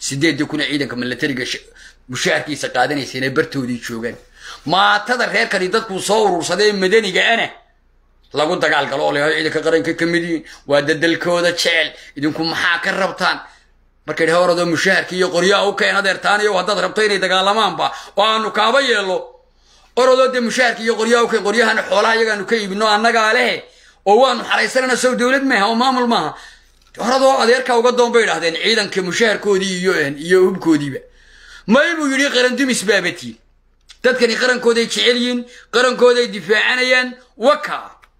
sideedii kuna ciidanka milatariga mushaharkiisa qaadanaysa inay bartoodii joogaan maatada reerkani dadkuu soo urursaday ee madaniga ana lagu dagaalgalo oo leeyahay ciidanka qaranka ka mid yihiin waa dadalkooda jecel idinku maxaa ka rabtaan markay dhahe oradoo mushaharka iyo qoryaha u keen adeertaaniyo haddaad rabto inay dagaalamaanba oo aanu kaaba yeello oradoo dee mushaharka iyo qoryaha u keen qoryahana xoolaha iyagaanu ka iibino annagaa lehe oo waanu xaraysanana sow dowlad maaha oo maamul maaha oradoo adeerka uga doon bay idhahdeen ciidanka mushaharkoodii iyo iyo hubkoodiiba may buu yidhi qarandumis baabatiin dadkani qarankooday jecel yihiin qarankooday difaacanayaan waka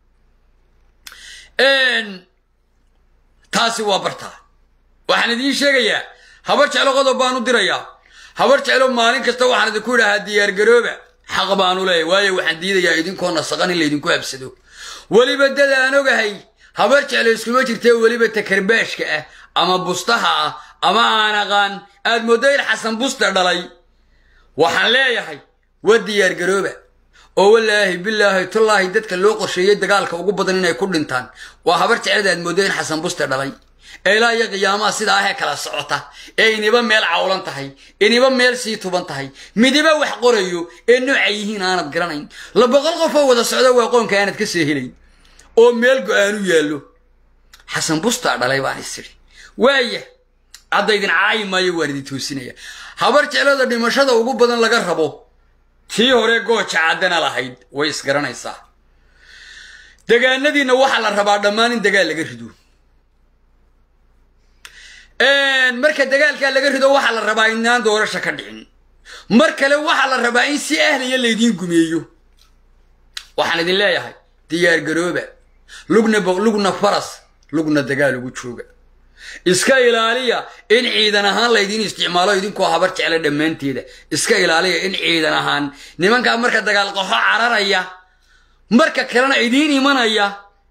taasi waa bartaa waxaan idiin sheegayaa habar jeclo qodob baan u dirayaa habar jeclo maalin kasta waxaan idinku idhahaa diyaargarooba xaq baanu leeyahy waayo waxaan diidayaa idinkoo nasaqan in laydinku habsado weliba dad aan ogahay habar jeclo iskuma jirtee weliba takarbaashka ah ama bustaha ah ama aan aqaan aad mooddo in xasan busta dhalay waxaan leeyahay waa diyaargarooba oo wallaahi bilaahi tullaahi dadka loo qorsheeyey dagaalka ugu badan inay ku dhintaan waa habar jeclada aad mooddo in xasan buste dhalay ee ilaa iyo qiyaamaha sidaa ahee kala socota ee iniba meel cawlan tahay iniba meel sii tuban tahay midiba wax qorayo ee noocay yihiin aanad garanayn la boqol qof oo wada socda waa qoonka aanad ka soo helayn oo meel go-aanu yaallo xasan bustaa dhalay baan isiri waaya hadda idin caayi maayo waan idin toosinaya habar jeclada dhimashada ugu badan laga rabo tii hore gooja caddana lahayd way isgaranaysaa degaanadiinna waxaa la rabaa dhammaan in dagaal laga rido marka dagaalkaa laga rido waxaa la rabaa inaan doorasha ka dhicin mar kale waxaa la rabaa in si ahliya laydiin gumeeyo waxaan idin leeyahay diyaar garooba lugna lugna faras lugna dagaal ugu jooga iska ilaaliya in ciidan ahaan laydiin isticmaalo idinkoo habar jecla dhammaanteeda iska ilaaliya in ciidan ahaan nimankaa marka dagaal qaxo cararaya marka kalena idiin imanaya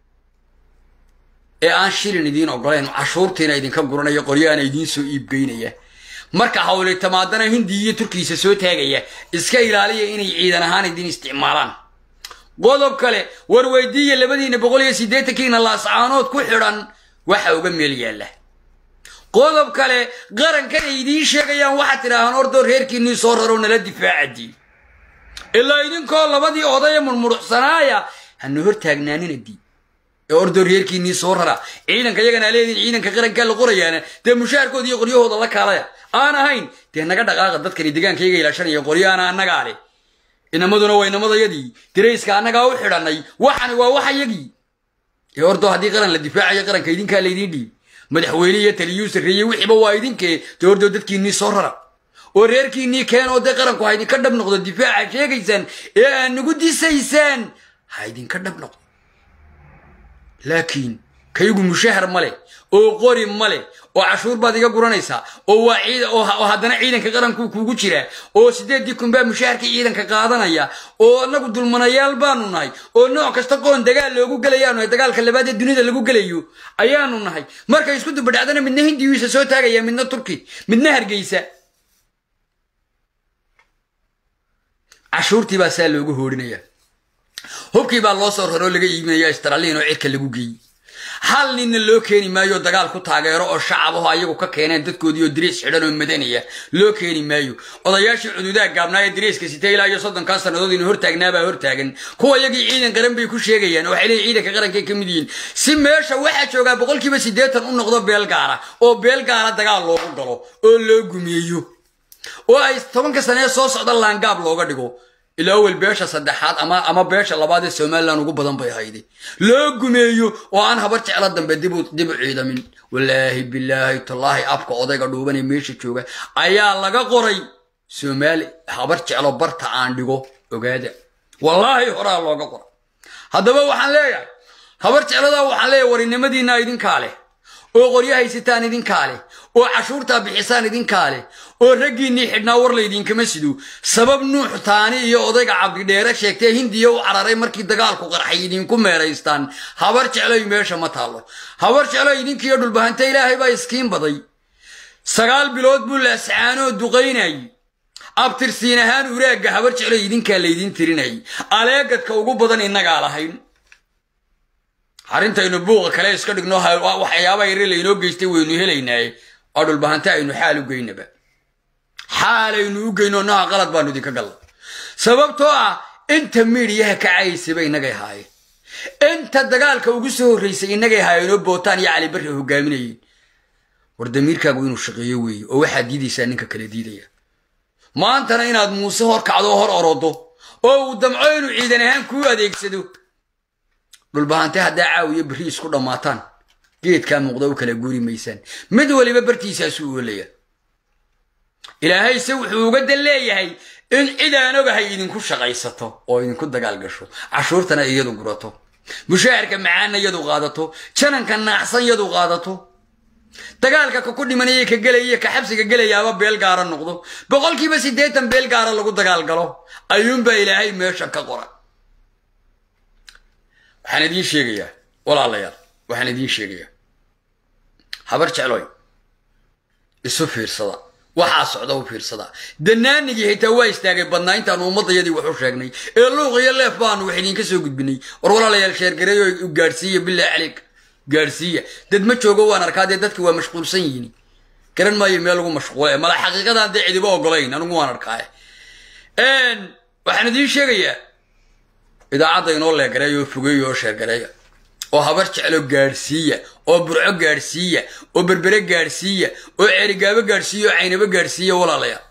ee aan shilin idiin ogolayn cashuurtiina idinka guranaya qoryaana idiin soo iibgeynaya marka hawli tamaadana hindi iyo turkiisa soo taagaya iska ilaaliya inay ciidan ahaan idiin isticmaalaan qodob kale war weydiiya labadiina boqol iyo siddeetankiina laascaanood ku xidhan waxa uga meel yaalla qodob kale qarankan ay idiin sheegayaan waxaad tidhaahaan ordoo reerkiinnii soo raro nala difaacadii ilaa idinkoo labadii odaya murmuruxsanaaya hana hor taagnaanina dii ee ordoo reerkiinnii soo rara ciidanka iyagana leediin ciidanka qarankaa la qorayaana dee mushaharkooda iyo qoryahooda la kaalaya aan ahayn dee naga dhaqaaqa dadkani deegaankayga ilaashanaya qoryaana annagaa leh inamaduna waa inamadayadii dirayska annagaa u xidhanay waxani waa waxayagii ee ordoo haddii qaran la difaacayo qaranka idinkaa laydiin dhiib madaxweyne iyo taliyuu sarreeyey wixiiba waa idinkee dee ordoo dadkiinnii soo rara oo reerkiinnii keen oo dee qaranku ha idinka dhab noqdo difaaca sheegaysaan ee aad nagu disaysaan ha idinka dhab noqdo laakiin kaygu mushahar ma leh oo qori ma leh oo cashuur baad iga guranaysaa oo waa ciid oo haddana ciidanka qaranku kuugu jira oo siddeedii kun baa mushaharkii ciidanka qaadanaya oo annagu dulmanayaal baanu nahay oo nooc kasta qoon dagaal loogu gelayaanu nahay dagaalka labaad ee dunida lagu gelayo ayaanu nahay markay isku dubadhacdana midna hindigiisa soo taagaya midna turki midna hargeysa cashuurtii baa saa loogu hoorinaya hubkii baa loo soo raroo laga iibinaya istraliin oo cirka lagu geeyey hal ninna loo keeni maayo dagaal ku taageero oo shacabaho ayagu ka keeneen dadkoodii oo diriis xidhan oo madanaya loo keeni maayo odayaashii cududaha gaabnaa ee diriiska sita ilaa iyo soddonkaa sannadood inu hortaagnaabaa hortaagan kuwa iyagii ciidan qaran bay ku sheegayaan oo waxay leeyihin ciidanka qarankay ka mid yihiin si meesha waxaa joogaa boqolkiiba siddeetan u noqdo beel gaara oo beel gaara dagaal loogu galo oo loo gumeeyo oo ay tobanka sanee soo socda laangaab looga dhigo ilaa awel beesha saddexaad ama ama beesha labaad ee somalilan ugu badan bay hayday loo gumeeyo oo aan habar jeclo dambe dibu dib u ciidamin wallaahi bilaahi tallaahi afka odayga dhuuban ee meesha jooga ayaa laga qoray soomaali habar jeclo barta aan dhigo ogaada wallaahi horaa looga qoray haddaba waxaan leeyahay habar jecladaa waxaan leeyahay warinimadiinna idinkaa leh oo qoryo haysataan idinkaa leh oo cashuurtaa bixisaan idinkaa leh oo raggiinnii xidhnaa war laydiinkama sido sabab nuux taani iyo odayga cabdidheere sheegtee hindiya u cararay markii dagaalku qarxay idinku meeraystaan habar jecloy meesha ma taallo habar jecloy idinkiiyo dhulbahanta ilaahay baa iskiin baday sagaal bilood buu laascaanoo duqaynayay abtirsiin ahaan uraagga habar jecloy idinkaa laydiin tirinayay aleegadka ugu badan innagaa lahayn arrintaynu buuqa kale iska dhigno waxyaaba yare laynoo geystay waynu helaynaaye oo dhulbahante aynu xaal u geynaba xaalaynu u geyno nooca qalad baanu idinka galla sababtoo ah inta miidhiyaha kacaysaba innagay haayeen inta dagaalka ugu soo horraysay innagay haayeenoo bootaan iyo calibarri hogaaminayeen war damiirkaagu inuu shaqeeyo weeye oo waxaad diidaysaa ninka kala diidaya maantana inaad muuse hor kacdo oo hor orodo oo uu damco inuu ciidan ahaan kuu adeegsado dhulbahante haddaa caawiyo berri isku dhammaataan geedkaa muuqda u kala guuri maysaan mid waliba bartiisaasuu oolaya ilaahayse wuxuu uga dan leeyahay in cid aan ogahay idinku shaqaysato oo idinku dagaal gasho cashuurtana iyadu gurato mushaharka macaanna iyadu qaadato jananka naacsan iyadu qaadato dagaalka ka ku dhimanaya ka gelaya ka xabsiga gelayaaba beel gaara noqdo boqolkiiba siddeetan beel gaara lagu dagaal galo ayuunbaa ilaahay meesha ka qora waxaan idiin sheegayaa walaalayaal waxaan idiin sheegayaa habar jecloy isu fiirsada waxaa socda u fiirsada danaanigii xitaa waa istaagay badnaa intaanu ummadayadii wax u sheegnay ee luuq iyo leef baanu wax idinka soo gudbinay war walaalayaal sheergareeyo gaadhsiiya bilaa caleyk gaadhsiiya dad ma joogo waan arkaa dee dadki waa mashquulsan yihiin garan maayo meel lagu mashquule mala xaqiiqadaan dee cidiba ogolayn anigu waan arkaaye waxaan idiin sheegayaa idaacadda inoo leegareeya oo fogeeya oo sheergareeya oo habar jeclo gaadhsiiya oo burco gaadhsiiya oo berbere gaadhsiiya oo ceerigaabo gaadhsiiya oo caynabo gaadhsiiya walaalayaal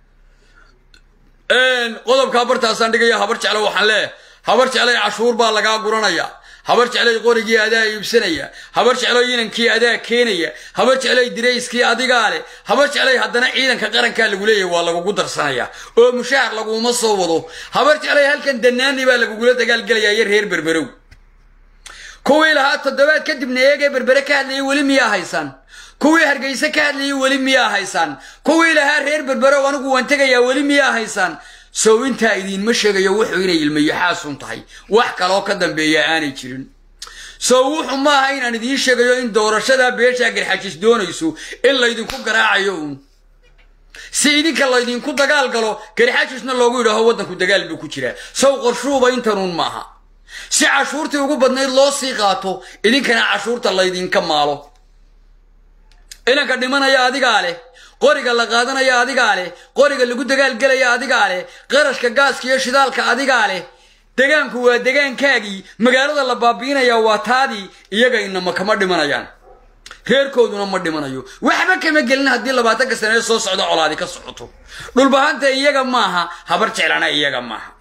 qodobkaa bartaasaan dhigaya habar jeclo waxaan leeyahay habar jeclay cashuur baa lagaa guranaya habar jeclay qorigii adaa iibsanaya habar jecloy inankii adaa keenaya habar jeclay dirayskii adigaa leh habar jeclay haddana ciidanka qarankaa lagu leeyahay waa lagugu darsanaya oo mushaar laguma soo wado habar jeclay halkan danaani baa lagugula dagaalgelaya iyo reer berberow kuwii lahaa toddobaad kadibna eegee berbere ka hadlayay weli miyaa haysaan kuwii hargeyse ka hadlayay weli miyaa haysaan kuwii lahaa reer berberow anigu waan tegayaa weli miyaa haysaan sow intaa idiinma sheegayo wuxuu inay ilmayaxaasun tahay wax kaloo ka dambeeya aanay jirin sow wuxuu maaha inaan idiin sheegayo in doorashadaa beeshaa garxajis doonayso in laydinku garaacayo uun si idinka laydinku dagaal galo garxajisna loogu yidhaaho waddanku dagaal buu ku jiraa sow qorshuuba intanuun maaha si cashuurtii ugu badnayd loo sii qaato idinkana cashuurta laydinka maalo inanka dhimanaya adigaa leh qoriga la qaadanaya adigaa leh qoriga lagu dagaalgelaya adigaa leh qarashka gaaska iyo shidaalka adigaa leh degaanku waa degaankaagii magaalada la baabi'inaya waa taadii iyaga inama kama dhimanayaan reerkooduna ma dhimanayo waxba kama gelin haddii labaatanka sanee soo socda colaadi ka socoto dhulbahanta iyaga maaha habar jeclana iyaga maaha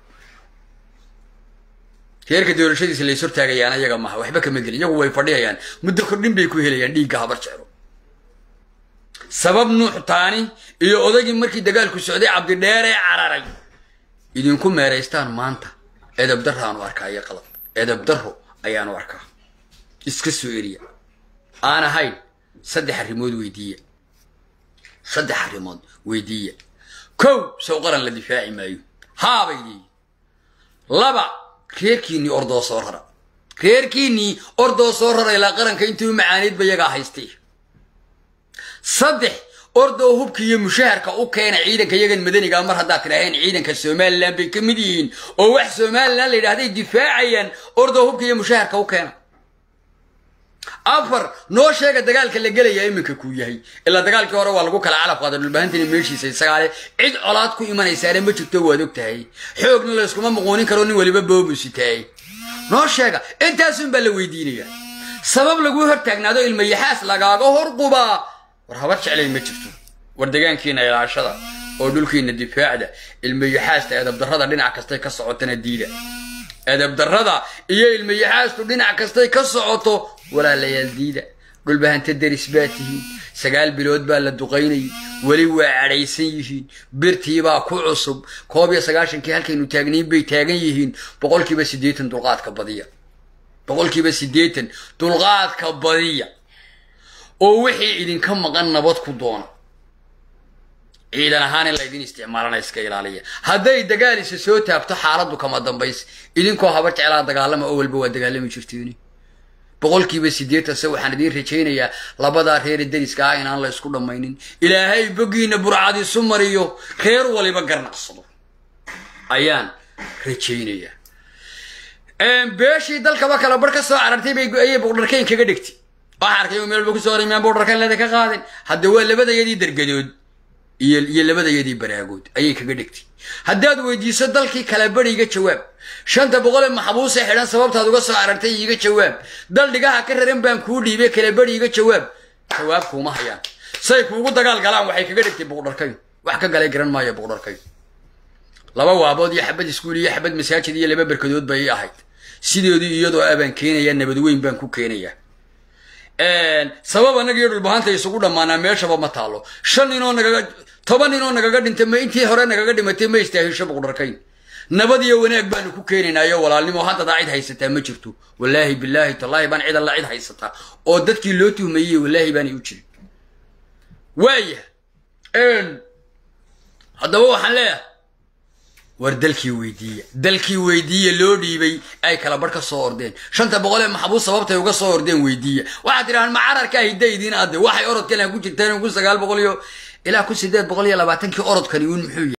reerka doorashadiisa lays hortaagayaan iyaga maaha waxba kama gelin iyagu way fadhiyayaan muddo kordhin bay ku helayaan dhiigga habar jeclo sabab nuux taani iyo odaygii markii dagaalku socday cabdidheeree cararay idinku meeraystaan maanta edab daraanu arkaa iyo qalab edab daro ayaanu arkaa iska soo eriya aan ahayn saddex arrimood weydiiya saddex arrimood weydiiya kow sow qaran la difaaci maayo haabay leeyihin laba reerkiinnii ordoo soo rara reerkiinnii ordoo soo rara ilaa qaranka intii u macaanaydba yagaa haystay saddex ordoo hubka iyo mushaharka u keena ciidanka yagan madaniga mar haddaad tidhaaheen ciidanka somalilan bay ka mid yihiin oo wax somalilan la yidhahday difaacayaan ordoo hubka iyo mushaharka u keena afar noo sheega dagaalka la gelaya iminka kuu yahay ilaa dagaalkii hore waa lagu kala calab qaada dhulbaahantani meeshiisa isagaale cid colaad ku imanaysaane ma jirto waad og tahay xoogna layskuma muquunin karo nin weliba boobusitaay noo sheega intaasun baa la weydiinaya sabab laguu hortaagnaado ilmayaxaas lagaaga horqubaa war habar jeclay ma jirto war degaankiina ilaashada oo dhulkiina difaacda ilmayaxaasta edabdarrada dhinac kastay ka socotana diida edabdarrada iyo ilmayaxaastu dhinac kastay ka socoto walaalayaal diida dhulbahanta deris baa tihiin sagaal bilood baa la duqaynayay weli waa cadhaysan yihiin birtiibaa ku cusub koob iyo sagaashankii halkaynu taagnayn bay taagan yihiin boqolkiiba siddeetan dulqaadka badiya boqolkiiba siddeetan dulqaadka badiya oo wixii idinka maqan nabad ku doona ciidan ahaan in laydin isticmaalana iska ilaaliya hadday dagaalisa soo taabto xaaladdu kama dambays idinkoo habar jeclaa dagaalama oo walba waa dagaalami jirtiin boqolkiiba siddeetan se waxaan idiin rajaynayaa labadaa reere deriska ah inaan la ysku dhammaynin ilaahay boggiina burcadiisu mariyo reer waliba garnaqsado ayaan rajaynayaa beeshii dalkaba kala bar ka soo carartay bay ayay boqdharkayn kaga dhigtay waxaa arkay meel walba kusoo horay miyaan boodharkan leeda ka qaadin hadda waa labadayadii dergadood iyo iyo labadayadii baraagood ayay kaga dhigtay haddaad weydiiso dalkii kala bari iga jawaab shanta boqol ee maxbuusee xidhan sababtaad uga soo aragtay iga jawaab dal dhigaha ka raran baan kuu dhiibay kala bari iga jawaab jawaab kuuma hayaan say kuugu dagaal galaan waxay kaga dhigtay boqdharkayn wax ka galay garan maayo boqdharkayn laba waabood iyo xabad iskuul iyo xabad masaajid iyo laba berkadood bay ii ahayd sideedii iyadoo abaan keenayaa nabad weyn baan ku keenayaa sabab annaga iyo dhulbahanta isugu dhammaanaa meeshaba ma taalo shan ninoo nagaga toban ninoo nagaga dhintay ma intii hore nagaga dhimatay ma istaahisho boqdharkayn nabad iyo wanaag baanu ku keenaynaayo walaalnimo haddadaa cid haysataa ma jirto wallaahi bilaahi tallaahi baan cid alla cid haysataa oo dadkii loo tuhmayey wallaahi baanay u jirin waaya haddaba waxaan leeyahay war dalkii weydiiya dalkii weydiiya loo dhiibay ay kala barh ka soo ordeen shanta boqol ee maxbuus sababtay uga soo ordeen weydiiya waxaad tidhahaan ma cararkaa hidaydiin adde waxay orodkan ku jirteen kun sagaal boqol iyo ilaa kun sideed boqol iyo labaatankii orodkani uun muxuu yahay